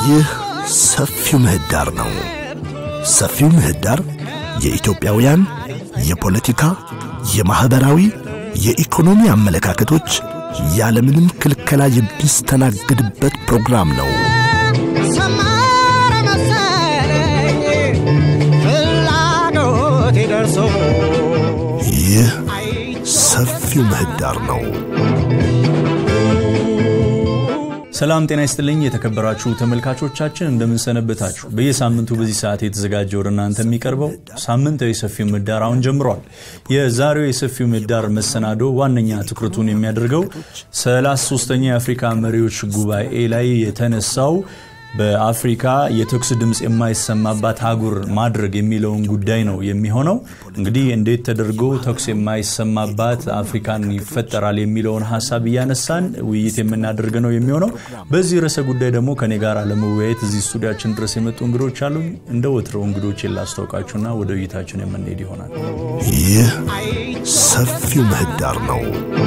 ይህ ሰፊው ምህዳር ነው። ሰፊው ምህዳር የኢትዮጵያውያን የፖለቲካ፣ የማኅበራዊ፣ የኢኮኖሚ አመለካከቶች ያለምንም ክልከላ የሚስተናግድበት ፕሮግራም ነው። ሰመረ መሰለኝ ፍላጎቴ ደርሶ ይህ ሰፊው ምህዳር ነው። ሰላም ጤና ይስጥልኝ የተከበራችሁ ተመልካቾቻችን እንደምንሰነበታችሁ በየሳምንቱ በዚህ ሰዓት የተዘጋጀ ወደ እናንተ የሚቀርበው ሳምንታዊ የሰፊው ምህዳር አሁን ጀምሯል የዛሬው የሰፊው ምህዳር መሰናዶ ዋነኛ ትኩረቱን የሚያደርገው 33ኛ የአፍሪካ መሪዎች ጉባኤ ላይ የተነሳው በአፍሪካ የተኩስ ድምፅ የማይሰማባት አህጉር ማድረግ የሚለውን ጉዳይ ነው የሚሆነው እንግዲህ እንዴት ተደርጎ ተኩስ የማይሰማባት አፍሪካን ይፈጠራል የሚለውን ሀሳብ እያነሳን ውይይት የምናደርግ ነው የሚሆነው በዚህ ርዕሰ ጉዳይ ደግሞ ከኔ ጋር ለመወያየት እዚህ ስቱዲያችን ድረስ የመጡ እንግዶች አሉ እንደ ወትረው እንግዶች ላስታውቃችሁና ወደ ውይይታችን የምንሄድ ይሆናል ይህ ሰፊው ምህዳር ነው።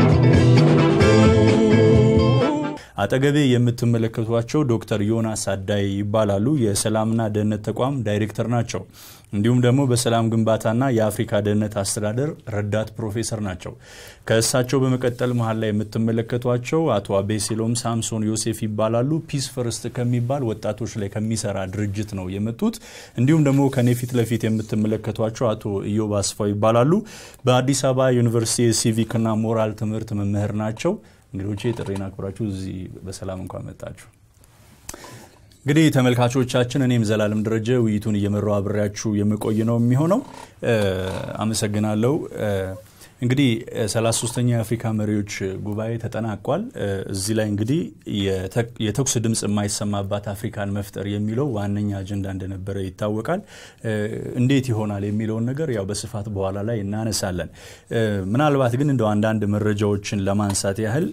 አጠገቤ የምትመለከቷቸው ዶክተር ዮናስ አዳይ ይባላሉ የሰላምና ደህንነት ተቋም ዳይሬክተር ናቸው እንዲሁም ደግሞ በሰላም ግንባታና የአፍሪካ ደህንነት አስተዳደር ረዳት ፕሮፌሰር ናቸው ከእሳቸው በመቀጠል መሀል ላይ የምትመለከቷቸው አቶ አቤሴሎም ሳምሶን ዮሴፍ ይባላሉ ፒስ ፈርስት ከሚባል ወጣቶች ላይ ከሚሰራ ድርጅት ነው የመጡት እንዲሁም ደግሞ ከኔ ፊት ለፊት የምትመለከቷቸው አቶ ኢዮብ አስፋው ይባላሉ በአዲስ አበባ ዩኒቨርሲቲ የሲቪክና ሞራል ትምህርት መምህር ናቸው እንግዶቼ ጥሬን አክብራችሁ እዚህ በሰላም እንኳን መጣችሁ እንግዲህ ተመልካቾቻችን እኔም ዘላለም ደረጀ ውይይቱን እየመራው አብሬያችሁ የምቆይ ነው የሚሆነው አመሰግናለሁ እንግዲህ 33ኛ የአፍሪካ መሪዎች ጉባኤ ተጠናቋል እዚህ ላይ እንግዲህ የተኩስ ድምፅ የማይሰማባት አፍሪካን መፍጠር የሚለው ዋነኛ አጀንዳ እንደነበረ ይታወቃል እንዴት ይሆናል የሚለውን ነገር ያው በስፋት በኋላ ላይ እናነሳለን ምናልባት ግን እንደው አንዳንድ መረጃዎችን ለማንሳት ያህል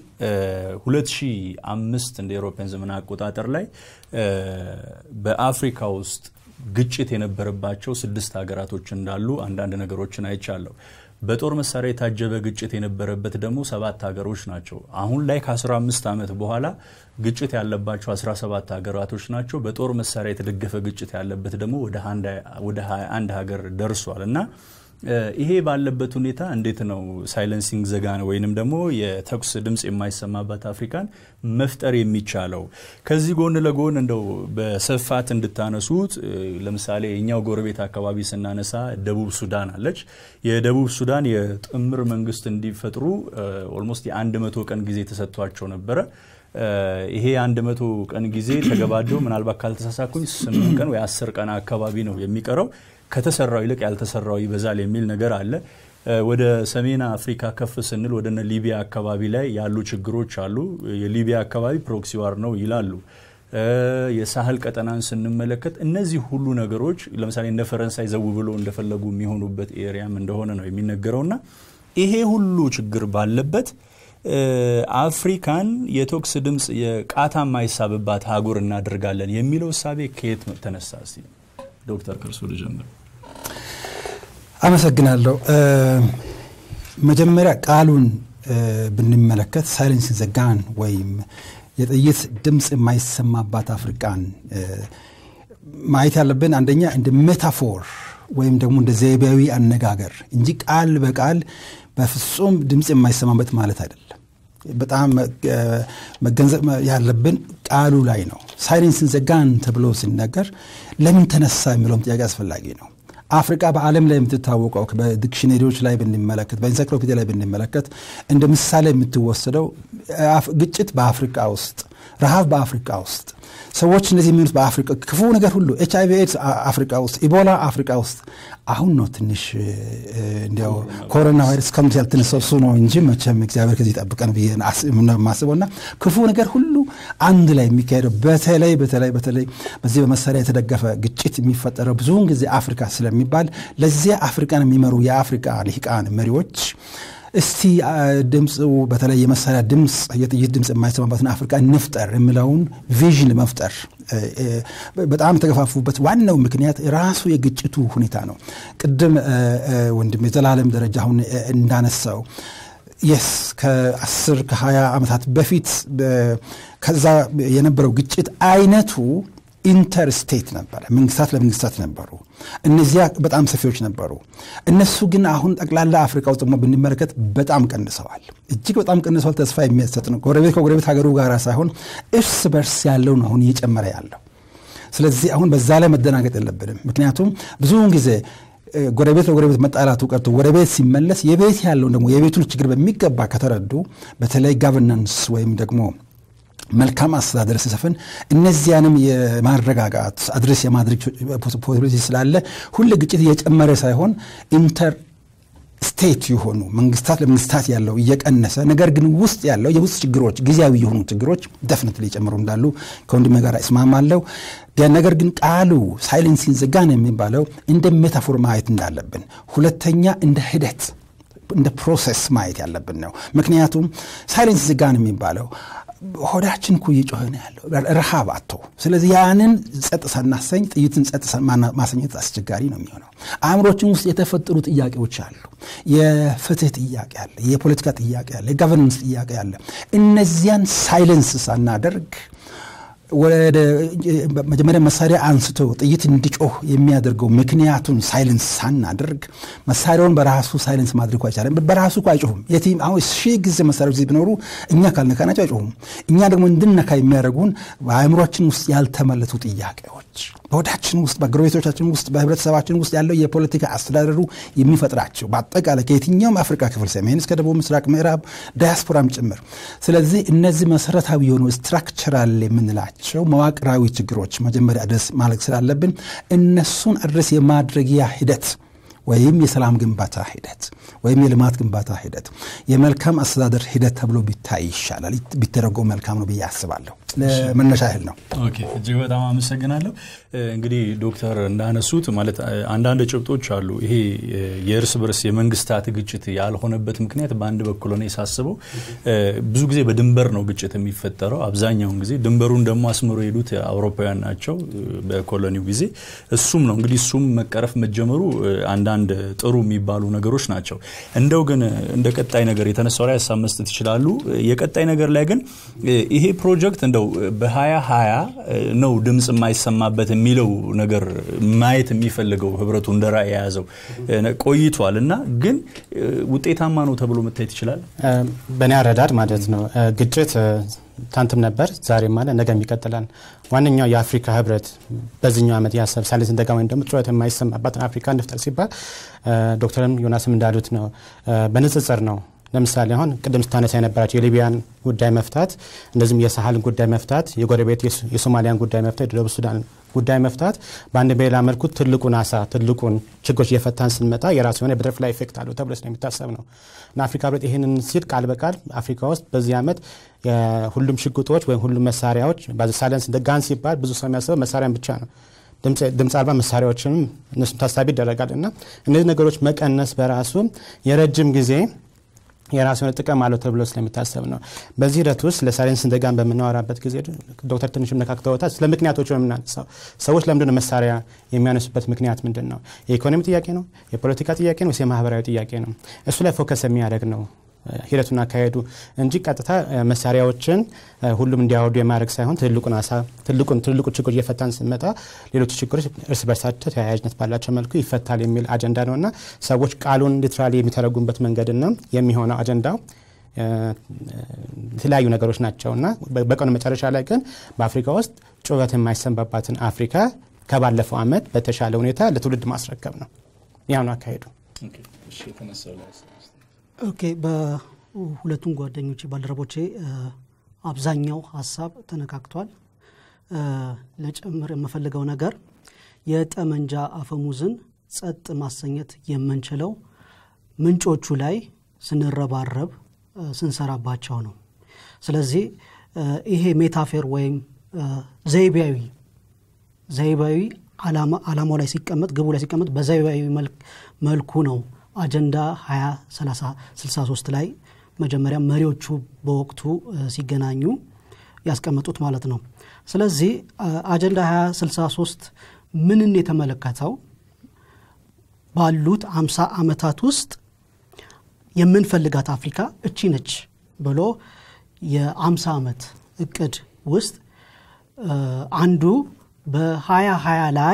2005 እንደ ኤሮፓያን ዘመን አቆጣጠር ላይ በአፍሪካ ውስጥ ግጭት የነበረባቸው ስድስት ሀገራቶች እንዳሉ አንዳንድ ነገሮችን አይቻለሁ በጦር መሳሪያ የታጀበ ግጭት የነበረበት ደግሞ ሰባት ሀገሮች ናቸው አሁን ላይ ከ15 ዓመት በኋላ ግጭት ያለባቸው 17 ሀገራቶች ናቸው በጦር መሳሪያ የተደገፈ ግጭት ያለበት ደግሞ ወደ 21 ሀገር ደርሷል እና ይሄ ባለበት ሁኔታ እንዴት ነው ሳይለንሲንግ ዘጋን ወይንም ደግሞ የተኩስ ድምፅ የማይሰማባት አፍሪካን መፍጠር የሚቻለው ከዚህ ጎን ለጎን እንደው በስፋት እንድታነሱት ለምሳሌ እኛው ጎረቤት አካባቢ ስናነሳ ደቡብ ሱዳን አለች የደቡብ ሱዳን የጥምር መንግስት እንዲፈጥሩ ኦልሞስት የአንድ መቶ ቀን ጊዜ ተሰጥቷቸው ነበረ ይሄ አንድ መቶ ቀን ጊዜ ተገባዶ ምናልባት ካልተሳሳኩኝ ስምንት ቀን ወይ አስር ቀን አካባቢ ነው የሚቀረው ከተሰራው ይልቅ ያልተሰራው ይበዛል የሚል ነገር አለ ወደ ሰሜን አፍሪካ ከፍ ስንል ወደ ሊቢያ አካባቢ ላይ ያሉ ችግሮች አሉ የሊቢያ አካባቢ ፕሮክሲዋር ነው ይላሉ የሳህል ቀጠናን ስንመለከት እነዚህ ሁሉ ነገሮች ለምሳሌ እንደ ፈረንሳይ ዘው ብሎ እንደፈለጉ የሚሆኑበት ኤሪያም እንደሆነ ነው የሚነገረውና ይሄ ሁሉ ችግር ባለበት አፍሪካን የቶክስ ድምፅ የቃታ ማይሳብባት ሀጉር እናደርጋለን የሚለው እሳቤ ከየት ተነሳ ሲ ዶክተር ከርሶ ልጀምር አመሰግናለሁ መጀመሪያ ቃሉን ብንመለከት ሳይለንስ ዘጋን ወይም የጥይት ድምፅ የማይሰማባት አፍሪቃን ማየት ያለብን አንደኛ እንደ ሜታፎር ወይም ደግሞ እንደ ዘይቤያዊ አነጋገር እንጂ ቃል በቃል በፍጹም ድምፅ የማይሰማበት ማለት አይደለም በጣም መገንዘብ ያለብን ቃሉ ላይ ነው ሳይለንስን ዘጋን ተብሎ ሲነገር ለምን ተነሳ የሚለውም ጥያቄ አስፈላጊ ነው አፍሪቃ በዓለም ላይ የምትታወቀው በዲክሽነሪዎች ላይ ብንመለከት በኢንሳይክሎፒዲያ ላይ ብንመለከት እንደ ምሳሌ የምትወሰደው ግጭት በአፍሪቃ ውስጥ ረሃብ በአፍሪቃ ውስጥ ሰዎች እነዚህ የሚሆኑት በአፍሪቃ ክፉ ነገር ሁሉ ኤች አይቪ ኤድስ አፍሪቃ ውስጥ ኢቦላ አፍሪቃ ውስጥ አሁን ነው ትንሽ እንዲያው ኮሮና ቫይረስ ከምት ያልተነሳው እሱ ነው እንጂ መቼም እግዚአብሔር ከዚህ ጠብቀን ብዬ ማስበው እና ክፉ ነገር ሁሉ አንድ ላይ የሚካሄደው በተለይ በተለይ በተለይ በዚህ በመሳሪያ የተደገፈ ግጭት የሚፈጠረው ብዙውን ጊዜ አፍሪካ ስለሚባል ለዚያ አፍሪካን የሚመሩ የአፍሪካ ልሂቃን መሪዎች እስቲ ድምፁ በተለይ የመሳሪያ ድምፅ የጥይት ድምፅ የማይሰማበትን አፍሪካ እንፍጠር የሚለውን ቪዥን ለመፍጠር በጣም የተገፋፉበት ዋናው ምክንያት ራሱ የግጭቱ ሁኔታ ነው ቅድም ወንድም የዘላለም ደረጃ አሁን እንዳነሳው የስ ከ10 ከ20 ዓመታት በፊት ከዛ የነበረው ግጭት አይነቱ ኢንተር ስቴት ነበረ። መንግስታት ለመንግስታት ነበሩ። እነዚያ በጣም ሰፊዎች ነበሩ። እነሱ ግን አሁን ጠቅላላ አፍሪካ ውስጥ ደግሞ ብንመለከት በጣም ቀንሰዋል። እጅግ በጣም ቀንሰዋል። ተስፋ የሚያሰጥ ነው። ጎረቤት ከጎረቤት ሀገሩ ጋር ሳይሆን እርስ በርስ ያለው ነው አሁን እየጨመረ ያለው። ስለዚህ አሁን በዛ ላይ መደናገጥ የለብንም። ምክንያቱም ብዙውን ጊዜ ጎረቤት ለጎረቤት መጣላቱ ቀርቶ ወደ ቤት ሲመለስ የቤት ያለውን ደግሞ የቤቱን ችግር በሚገባ ከተረዱ በተለይ ጋቨርናንስ ወይም ደግሞ መልካም አስተዳደር ሲሰፍን እነዚያንም የማረጋጋት አድሬስ የማድረግ ፖሲቢሊቲ ስላለ ሁሌ ግጭት እየጨመረ ሳይሆን ኢንተር ስቴት የሆኑ መንግስታት ለመንግስታት ያለው እየቀነሰ ነገር ግን ውስጥ ያለው የውስጥ ችግሮች ጊዜያዊ የሆኑ ችግሮች ደፍነት ሊጨምሩ እንዳሉ ከወንድሜ ጋር እስማማለሁ። ነገር ግን ቃሉ ሳይለንሲንግ ዘ ጋን የሚባለው እንደ ሜታፎር ማየት እንዳለብን፣ ሁለተኛ እንደ ሂደት እንደ ፕሮሰስ ማየት ያለብን ነው። ምክንያቱም ሳይለንስ ዘ ጋን የሚባለው ሆዳችን እኮ እየጮኸ ነው ያለው ረሃብ አቶ ስለዚህ ያንን ጸጥ ሳናሰኝ ጥይትን ጸጥ ማሰኘት አስቸጋሪ ነው የሚሆነው። አእምሮችን ውስጥ የተፈጠሩ ጥያቄዎች አሉ። የፍትህ ጥያቄ አለ፣ የፖለቲካ ጥያቄ አለ፣ የጋቨርናንስ ጥያቄ አለ። እነዚያን ሳይለንስ ሳናደርግ ወደ መጀመሪያ መሳሪያ አንስቶ ጥይት እንዲጮህ የሚያደርገው ምክንያቱን ሳይለንስ ሳናደርግ መሳሪያውን በራሱ ሳይለንስ ማድረግ አይቻልም። በራሱ እኮ አይጮሁም። የቲም አሁን ሺህ ጊዜ መሳሪያዎች እዚህ ቢኖሩ እኛ ካልነካናቸው አይጮሁም። እኛ ደግሞ እንድነካ የሚያደርጉን በአእምሯችን ውስጥ ያልተመለሱ ጥያቄዎች በወዳችን ውስጥ በጎረቤቶቻችን ውስጥ በህብረተሰባችን ውስጥ ያለው የፖለቲካ አስተዳደሩ የሚፈጥራቸው በአጠቃላይ ከየትኛውም አፍሪካ ክፍል ሰሜን እስከ ደቡብ ምስራቅ፣ ምዕራብ ዳያስፖራም ጭምር። ስለዚህ እነዚህ መሰረታዊ የሆኑ ስትራክቸራል የምንላቸው መዋቅራዊ ችግሮች መጀመሪያ አድረስ ማድረግ ስላለብን እነሱን አድረስ የማድረጊያ ሂደት ወይም የሰላም ግንባታ ሂደት ወይም የልማት ግንባታ ሂደት የመልካም አስተዳደር ሂደት ተብሎ ቢታይ ይሻላል። ቢተረጎም መልካም ነው ብዬ አስባለሁ። ለመነሻ ያህል ነው። ኦኬ፣ እጅግ በጣም አመሰግናለሁ። እንግዲህ ዶክተር እንዳነሱት ማለት አንዳንድ ጭብጦች አሉ። ይሄ የእርስ በርስ የመንግስታት ግጭት ያልሆነበት ምክንያት በአንድ በኩል ሆነ ሳስበው ብዙ ጊዜ በድንበር ነው ግጭት የሚፈጠረው። አብዛኛውን ጊዜ ድንበሩን ደግሞ አስምሮ የሄዱት አውሮፓውያን ናቸው በኮሎኒው ጊዜ። እሱም ነው እንግዲህ እሱም መቀረፍ መጀመሩ አንዳንድ ጥሩ የሚባሉ ነገሮች ናቸው። እንደው ግን እንደ ቀጣይ ነገር የተነሳው ላይ ሀሳብ መስጠት ይችላሉ። የቀጣይ ነገር ላይ ግን ይሄ ፕሮጀክት እንደው በሀያ ሀያ ነው ድምፅ የማይሰማበት የሚለው ነገር ማየት የሚፈልገው ህብረቱ እንደ ራዕይ የያዘው ቆይቷል እና ግን ውጤታማ ነው ተብሎ መታየት ይችላል። በእኔ አረዳድ ማለት ነው ግጭት ትናንትም ነበር ዛሬም አለ ነገም ይቀጥላል። ዋነኛው የአፍሪካ ህብረት በዚህኛው ዓመት ያሰብ ሳይለንስ ዘ ጋን ወይም ደግሞ ጩኸት የማይሰማባትን አፍሪካ እንፍጠር ሲባል ዶክተርም ዮናስም እንዳሉት ነው በንጽጽር ነው። ለምሳሌ አሁን ቅድም ስታነሳ የነበራቸው የሊቢያን ጉዳይ መፍታት፣ እንደዚህም የሳህልን ጉዳይ መፍታት፣ የጎረቤት የሶማሊያን ጉዳይ መፍታት፣ የደቡብ ሱዳን ጉዳይ መፍታት በአንድ በሌላ መልኩ ትልቁን አሳ ትልቁን ችግሮች እየፈታን ስንመጣ የራሱ የሆነ በተርፍላይ ኢፌክት አለው ተብሎ ስለሚታሰብ ነው እና አፍሪካ ህብረት ይህንን ሲል ቃል በቃል አፍሪካ ውስጥ በዚህ ዓመት ሁሉም ሽጉጦች ወይም ሁሉም መሳሪያዎች ሳይለንስ ዘ ጋን ሲባል ብዙ ሰው የሚያስበው መሳሪያን ብቻ ነው። ድምፅ አልባ መሳሪያዎችንም እነሱም ታሳቢ ይደረጋል እና እነዚህ ነገሮች መቀነስ በራሱ የረጅም ጊዜ የራሱ የሆነ ጥቅም አለው ተብሎ ስለሚታሰብ ነው። በዚህ ሂደት ውስጥ ለሳይለንስ ዘ ጋን በምናወራበት ጊዜ ዶክተር ትንሽም ነካክተውታል። ስለ ምክንያቶች ነው የምናነሳው። ሰዎች ለምንድን ነው መሳሪያ የሚያነሱበት ምክንያት ምንድን ነው? የኢኮኖሚ ጥያቄ ነው? የፖለቲካ ጥያቄ ነው? ወይስ የማህበራዊ ጥያቄ ነው? እሱ ላይ ፎከስ የሚያደርግ ነው ሂደቱን አካሄዱ እንጂ ቀጥታ መሳሪያዎችን ሁሉም እንዲያወርዱ የማድረግ ሳይሆን ትልቁን አሳ ትልቁን ትልቁ ችግሮች እየፈታን ስንመጣ ሌሎቹ ችግሮች እርስ በርሳቸው ተያያዥነት ባላቸው መልኩ ይፈታል የሚል አጀንዳ ነው እና ሰዎች ቃሉን ሊትራሊ የሚተረጉምበት መንገድና የሚሆነው አጀንዳው የተለያዩ ነገሮች ናቸው እና በቀኑ መጨረሻ ላይ ግን በአፍሪካ ውስጥ ጩኸት የማይሰማባትን አፍሪካ ከባለፈው ዓመት በተሻለ ሁኔታ ለትውልድ ማስረከብ ነው። ያው ነው አካሄዱ። ኦኬ በሁለቱም ጓደኞቼ ባልደረቦቼ አብዛኛው ሀሳብ ተነካክቷል። ለጨምር የምፈልገው ነገር የጠመንጃ አፈሙዝን ጸጥ ማሰኘት የምንችለው ምንጮቹ ላይ ስንረባረብ ስንሰራባቸው ነው። ስለዚህ ይሄ ሜታፌር ወይም ዘይቤያዊ ዘይቤያዊ ዓላማው ላይ ሲቀመጥ ግቡ ላይ ሲቀመጥ በዘይቤያዊ መልኩ ነው አጀንዳ 2063 ላይ መጀመሪያ መሪዎቹ በወቅቱ ሲገናኙ ያስቀመጡት ማለት ነው። ስለዚህ አጀንዳ 2063 ምንን የተመለከተው ባሉት አምሳ ዓመታት ውስጥ የምንፈልጋት አፍሪካ እቺ ነች ብሎ የአምሳ ዓመት እቅድ ውስጥ አንዱ በሀያ ሀያ ላይ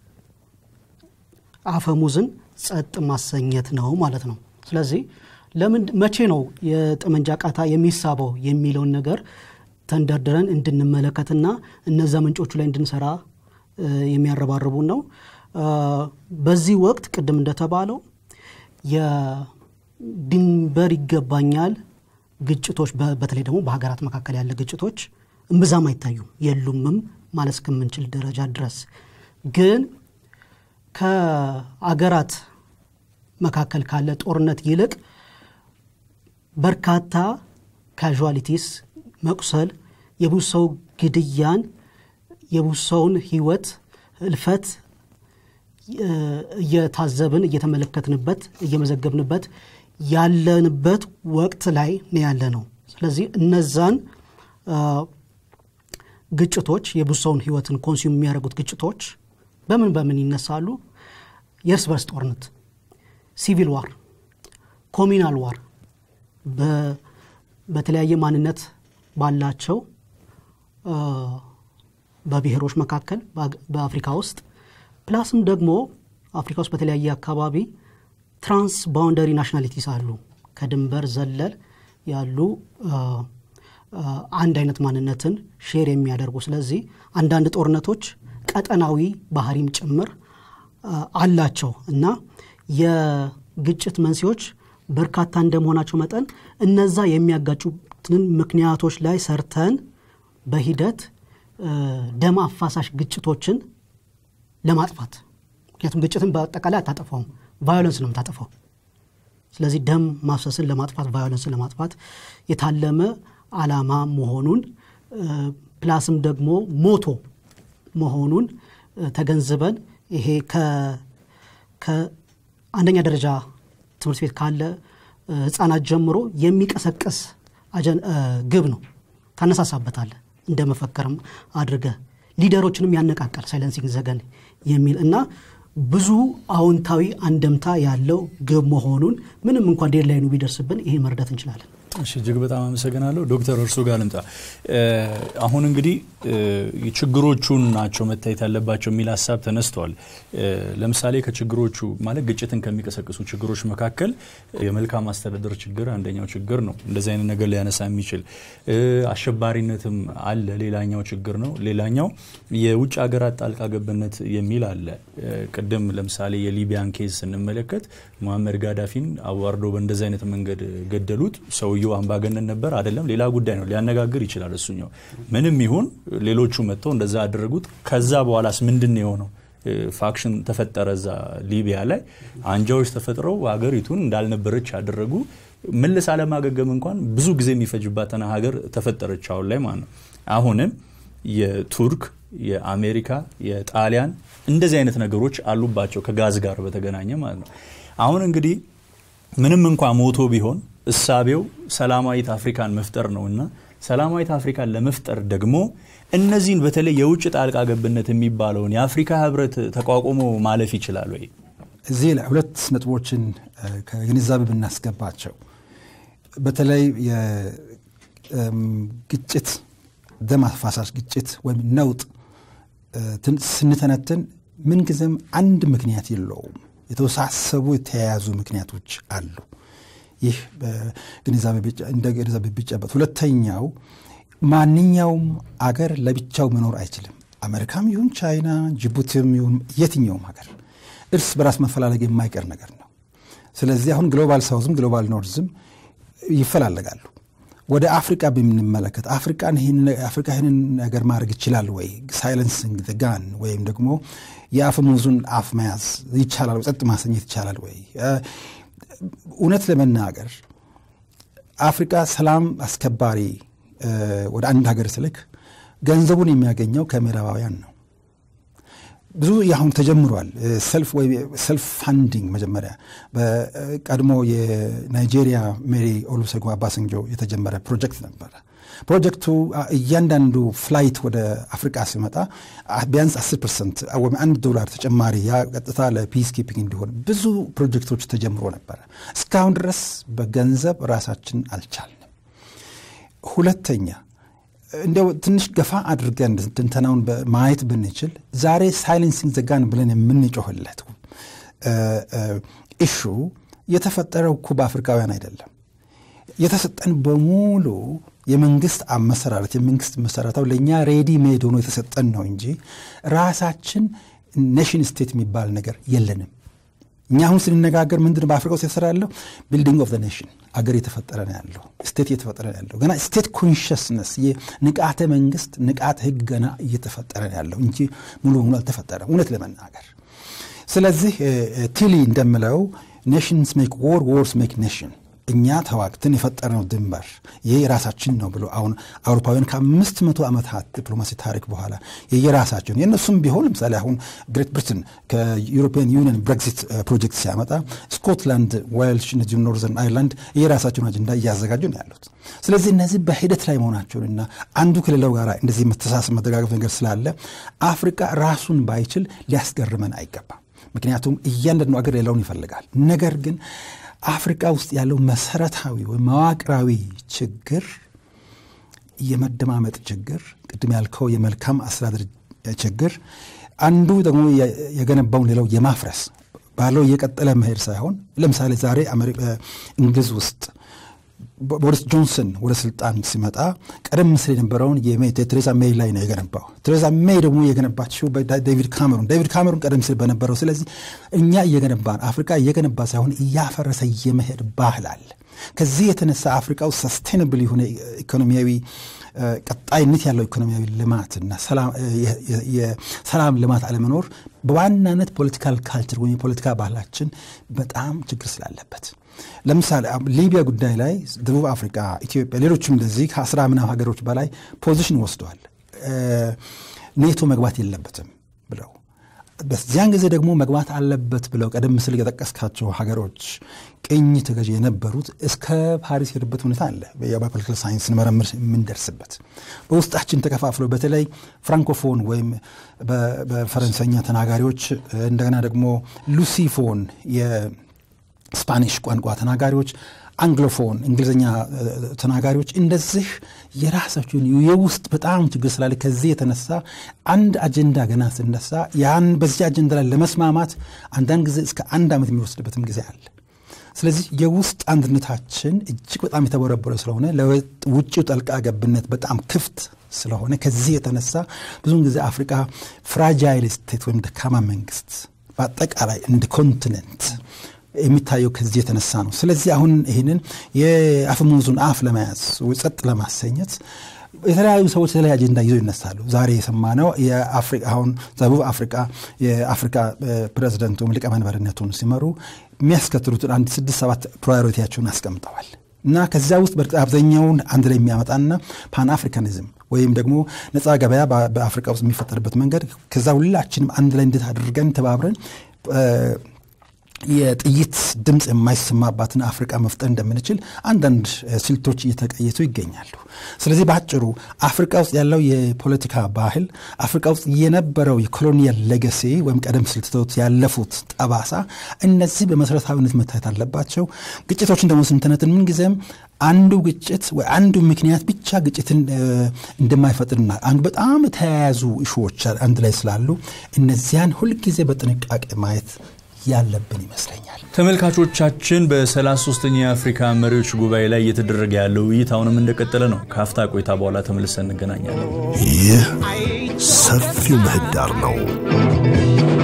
አፈሙዝን ጸጥ ማሰኘት ነው ማለት ነው። ስለዚህ ለምን መቼ ነው የጠመንጃ ቃታ የሚሳበው የሚለውን ነገር ተንደርድረን እንድንመለከትና እነዛ ምንጮቹ ላይ እንድንሰራ እ፣ የሚያረባርቡን ነው። እ፣ በዚህ ወቅት ቅድም እንደተባለው የድንበር ይገባኛል ግጭቶች በ- በተለይ ደግሞ በሀገራት መካከል ያለ ግጭቶች እምብዛም አይታዩም፣ የሉምም ማለት እስከምንችል ደረጃ ድረስ ግን ከአገራት መካከል ካለ ጦርነት ይልቅ በርካታ ካዥዋሊቲስ መቁሰል፣ የብዙ ሰው ግድያን፣ የብዙ ሰውን ህይወት እልፈት እ፣ እየታዘብን እየተመለከትንበት እየመዘገብንበት ያለንበት ወቅት ላይ ነው ያለ ነው። ስለዚህ እነዛን አ፣ ግጭቶች የብዙ ሰውን ህይወትን ኮንሱም የሚያደርጉት ግጭቶች በምን በምን ይነሳሉ? የእርስ በርስ ጦርነት፣ ሲቪል ዋር፣ ኮሚናል ዋር በ- በተለያየ ማንነት ባላቸው አ፣ በብሔሮች መካከል በአግ- በአፍሪካ ውስጥ ፕላስም ደግሞ አፍሪካ ውስጥ በተለያየ አካባቢ ትራንስ ባውንደሪ ናሽናሊቲስ አሉ። ከድንበር ዘለል ያሉ አ፣ አ፣ አንድ አይነት ማንነትን ሼር የሚያደርጉ ስለዚህ አንዳንድ ጦርነቶች ቀጠናዊ ባህሪም ጭምር አ፣ አላቸው እና የግጭት መንስኤዎች በርካታ እንደመሆናቸው መጠን እነዛ የሚያጋጩትን ምክንያቶች ላይ ሰርተን በሂደት አ፣ ደም አፋሳሽ ግጭቶችን ለማጥፋት ምክንያቱም ግጭትን በአጠቃላይ አታጠፋውም፣ ቫዮለንስ ነው የምታጠፋው። ስለዚህ ደም ማፍሰስን ለማጥፋት ቫዮለንስን ለማጥፋት የታለመ አላማ መሆኑን እ፣ ፕላስም ደግሞ ሞቶ መሆኑን እ፣ ተገንዝበን ይሄ ከ- ከአንደኛ ደረጃ ትምህርት ቤት ካለ እ፣ ህፃናት ጀምሮ የሚቀሰቅስ አጀን- እ፣ ግብ ነው። ታነሳሳበታለህ እንደ መፈከርም አድርገህ ሊደሮችንም ያነቃቃል። ሳይለንሲንግ ዘገን የሚል እና ብዙ አዎንታዊ አንደምታ ያለው ግብ መሆኑን ምንም እንኳን ዴድላይኑ ቢደርስብን ይሄ መርዳት እንችላለን። እሺ እጅግ በጣም አመሰግናለሁ ዶክተር እርሱ ጋር ልምጣ። እ፣ አሁን እንግዲህ እ፣ ችግሮቹን ናቸው መታየት ያለባቸው የሚል ሀሳብ ተነስተዋል። እ፣ ለምሳሌ ከችግሮቹ ማለት ግጭትን ከሚቀሰቅሱ ችግሮች መካከል የመልካም አስተዳደር ችግር አንደኛው ችግር ነው። እንደዚህ አይነት ነገር ሊያነሳ የሚችል እ፣ አሸባሪነትም አለ፣ ሌላኛው ችግር ነው። ሌላኛው የውጭ ሀገራት ጣልቃ ገብነት የሚል አለ። እ፣ ቅድም ለምሳሌ የሊቢያን ኬዝ ስንመለከት ሙሐመድ ጋዳፊን አዋርዶ በእንደዚህ አይነት መንገድ ገደሉት። ሰውየው አምባገነን ነበር አይደለም፣ ሌላ ጉዳይ ነው፣ ሊያነጋግር ይችላል እሱኛው። ምንም ይሁን ሌሎቹ መጥተው እንደዛ አደረጉት። ከዛ በኋላስ ምንድን ነው የሆነው? እ፣ ፋክሽን ተፈጠረ እዛ ሊቢያ ላይ አንጃዎች ተፈጥረው ሀገሪቱን እንዳልነበረች ያደረጉ መልስ አለማገገም እንኳን ብዙ ጊዜ የሚፈጅባትን ሀገር ተፈጠረች አሁን ላይ ማለት ነው። አሁንም የቱርክ የአሜሪካ የጣሊያን እንደዚህ አይነት ነገሮች አሉባቸው ከጋዝ ጋር በተገናኘ ማለት ነው። አሁን እንግዲህ ምንም እንኳ ሞቶ ቢሆን እሳቤው ሰላማዊት አፍሪካን መፍጠር ነውና ሰላማዊት አፍሪካን ለመፍጠር ደግሞ እነዚህን በተለይ የውጭ ጣልቃ ገብነት የሚባለውን የአፍሪካ ህብረት ተቋቁሞ ማለፍ ይችላል ወይ? እዚህ ላይ ሁለት ነጥቦችን እ፣ ከግንዛቤ ብናስገባቸው በተለይ የግጭት ደም አፋሳሽ ግጭት ወይም ነውጥ እ፣ ትን- ስንተነትን ምንጊዜም አንድ ምክንያት የለውም። የተወሳሰቡ የተያያዙ ምክንያቶች አሉ። ይህ በግንዛቤ ቢጨ- እንደ ግንዛቤ ቢጨበጥ፣ ሁለተኛው ማንኛውም አገር ለብቻው መኖር አይችልም። አሜሪካም ይሁን ቻይና፣ ጅቡቲም ይሁን የትኛውም ሀገር እርስ በራስ መፈላለግ የማይቀር ነገር ነው። ስለዚህ አሁን ግሎባል ሳውዝም ግሎባል ኖርዝም ይፈላለጋሉ። ወደ አፍሪቃ በምንመለከት አፍሪቃን ይህን- አፍሪካ ይህንን ነገር ማድረግ ይችላል ወይ? ሳይለንሲንግ ጋን ወይም ደግሞ የአፈሙዙን አፍ መያዝ ይቻላል ወይ? ጸጥ ማሰኘት ይቻላል ወይ? እ፣ እውነት ለመናገር አፍሪቃ ሰላም አስከባሪ እ፣ ወደ አንድ ሀገር ስልክ ገንዘቡን የሚያገኘው ከምዕራባውያን ነው። ብዙ አሁን ተጀምሯል። ሰልፍ ወይ ሰልፍ ፋንዲንግ መጀመሪያ በቀድሞ የናይጄሪያ ሜሪ ኦሉሴጉን አባሰንጆ የተጀመረ ፕሮጀክት ነበረ። ፕሮጀክቱ አ፣ እያንዳንዱ ፍላይት ወደ አፍሪቃ ሲመጣ አ፣ ቢያንስ 10 ፐርሰንት ወይም አንድ ዶላር ተጨማሪ ያ ቀጥታ ለፒስ ኪፒንግ እንዲሆን ብዙ ፕሮጀክቶች ተጀምሮ ነበረ። እስካሁን ድረስ በገንዘብ ራሳችን አልቻልንም። ሁለተኛ እንዲያው ትንሽ ገፋ አድርገን ትንተናውን ማየት ብንችል ዛሬ ሳይለንሲንግ ዘጋን ብለን የምንጮህለት ኢሹ የተፈጠረው እኮ በአፍሪካውያን አይደለም። የተሰጠን በሙሉ የመንግስት አመሰራረት የመንግስት መሰረታው ለእኛ ሬዲ ሜድ ሆኖ የተሰጠን ነው እንጂ ራሳችን ኔሽን ስቴት የሚባል ነገር የለንም። እኛ አሁን ስንነጋገር ምንድን በአፍሪካ ውስጥ የተሰራ ያለው ቢልዲንግ ኦፍ ኔሽን አገር እየተፈጠረ ነው ያለው ስቴት እየተፈጠረ ነው ያለው ገና ስቴት ኮንሽስነስ ንቃተ መንግስት ንቃተ ህግ ገና እየተፈጠረ ነው ያለው እንጂ ሙሉ በሙሉ አልተፈጠረም እውነት ለመናገር ስለዚህ ቲሊ እንደምለው ኔሽንስ ሜክ ዎር ዎርስ ሜክ ኔሽን እኛ ተዋግተን የፈጠርነው ድንበር ይህ የራሳችን ነው ብሎ አሁን አውሮፓውያን ከአምስት መቶ ዓመታት ዲፕሎማሲ ታሪክ በኋላ የየራሳቸውን የእነሱም ቢሆን ለምሳሌ አሁን ግሬት ብሪትን ከዩሮፒያን ዩኒየን ብሬግዚት ፕሮጀክት ሲያመጣ ስኮትላንድ፣ ዌልሽ፣ እነዚሁ ኖርዘርን አይርላንድ የራሳቸውን አጀንዳ እያዘጋጁ ነው ያሉት። ስለዚህ እነዚህ በሂደት ላይ መሆናቸውንና አንዱ ከሌላው ጋር እንደዚህ መተሳሰብ መደጋገፍ ነገር ስላለ አፍሪካ ራሱን ባይችል ሊያስገርመን አይገባም። ምክንያቱም እያንዳንዱ አገር ሌላውን ይፈልጋል። ነገር ግን አፍሪካ ውስጥ ያለው መሰረታዊ ወይም መዋቅራዊ ችግር የመደማመጥ ችግር፣ ቅድም ያልከው የመልካም አስተዳደር ችግር፣ አንዱ ደግሞ የገነባውን ሌላው የማፍረስ ባለው እየቀጠለ መሄድ ሳይሆን ለምሳሌ ዛሬ እንግሊዝ ውስጥ ቦሪስ ጆንሰን ወደ ስልጣን ሲመጣ ቀደም ሲል የነበረውን ቴሬዛ ሜይ ላይ ነው የገነባው። ቴሬዛ ሜይ ደግሞ የገነባችው ዴቪድ ካሜሩን ዴቪድ ካሜሩን ቀደም ሲል በነበረው። ስለዚህ እኛ እየገነባን አፍሪካ እየገነባ ሳይሆን እያፈረሰ የመሄድ ባህል አለ። ከዚህ የተነሳ አፍሪካ ውስጥ ሰስቴናብል የሆነ ኢኮኖሚያዊ ቀጣይነት ያለው ኢኮኖሚያዊ ልማትና የሰላም ልማት አለመኖር በዋናነት ፖለቲካል ካልቸር ወይም የፖለቲካ ባህላችን በጣም ችግር ስላለበት ለምሳሌ ሊቢያ ጉዳይ ላይ ደቡብ አፍሪካ፣ ኢትዮጵያ፣ ሌሎችም እንደዚህ ከአስራ ምናምን ሀገሮች በላይ ፖዚሽን ወስደዋል። ኔቶ መግባት የለበትም ብለው በዚያን ጊዜ ደግሞ መግባት አለበት ብለው ቀደም ሲል የጠቀስካቸው ሀገሮች ቅኝ ተገዥ የነበሩት እስከ ፓሪስ የሄዱበት ሁኔታ አለ። በፖለቲካል ሳይንስ ስንመረምር የምንደርስበት በውስጣችን ተከፋፍለው በተለይ ፍራንኮፎን ወይም በፈረንሰኛ ተናጋሪዎች እንደገና ደግሞ ሉሲፎን ስፓኒሽ ቋንቋ ተናጋሪዎች፣ አንግሎፎን እንግሊዝኛ ተናጋሪዎች እንደዚህ የራሳቸውን የውስጥ በጣም ችግር ስላለ ከዚህ የተነሳ አንድ አጀንዳ ገና ስነሳ ያን በዚህ አጀንዳ ላይ ለመስማማት አንዳንድ ጊዜ እስከ አንድ ዓመት የሚወስድበትም ጊዜ አለ። ስለዚህ የውስጥ አንድነታችን እጅግ በጣም የተቦረቦረ ስለሆነ ለውጭው ጠልቃ ገብነት በጣም ክፍት ስለሆነ ከዚህ የተነሳ ብዙውን ጊዜ አፍሪካ ፍራጃይል ስቴት ወይም ደካማ መንግስት በአጠቃላይ እንደ ኮንቲነንት የሚታየው ከዚህ የተነሳ ነው። ስለዚህ አሁን ይህንን የአፈሙዙን አፍ ለመያዝ ጸጥ ለማሰኘት የተለያዩ ሰዎች የተለያዩ አጀንዳ ይዘው ይነሳሉ። ዛሬ የሰማነው አሁን ደቡብ አፍሪካ የአፍሪካ ፕሬዚደንት ወይም ሊቀመንበርነቱን ሲመሩ የሚያስከትሉትን አንድ ስድስት ሰባት ፕራዮሪቲያቸውን አስቀምጠዋል እና ከዚያ ውስጥ በእርግጥ አብዛኛውን አንድ ላይ የሚያመጣና ፓን አፍሪካኒዝም ወይም ደግሞ ነፃ ገበያ በአፍሪካ ውስጥ የሚፈጠርበት መንገድ ከዛ ሁላችንም አንድ ላይ እንዴት አድርገን ተባብረን የጥይት ድምፅ የማይሰማባትን አፍሪቃ መፍጠር እንደምንችል አንዳንድ ስልቶች እየተቀየሱ ይገኛሉ። ስለዚህ በአጭሩ አፍሪቃ ውስጥ ያለው የፖለቲካ ባህል፣ አፍሪቃ ውስጥ የነበረው የኮሎኒያል ሌጋሲ ወይም ቀደም ሲል ትተውት ያለፉት ጠባሳ፣ እነዚህ በመሰረታዊነት መታየት አለባቸው። ግጭቶችን ደግሞ ስንተነትን ምንጊዜም አንዱ ግጭት ወይ አንዱ ምክንያት ብቻ ግጭትን እንደማይፈጥርና አንዱ በጣም የተያያዙ እሾዎች አንድ ላይ ስላሉ እነዚያን ሁልጊዜ በጥንቃቄ ማየት ያለብን ይመስለኛል። ተመልካቾቻችን በ33ኛ የአፍሪካ መሪዎች ጉባኤ ላይ እየተደረገ ያለው ውይይት አሁንም እንደቀጠለ ነው። ከአፍታ ቆይታ በኋላ ተመልሰን እንገናኛለን። ይህ ሰፊው ምህዳር ነው።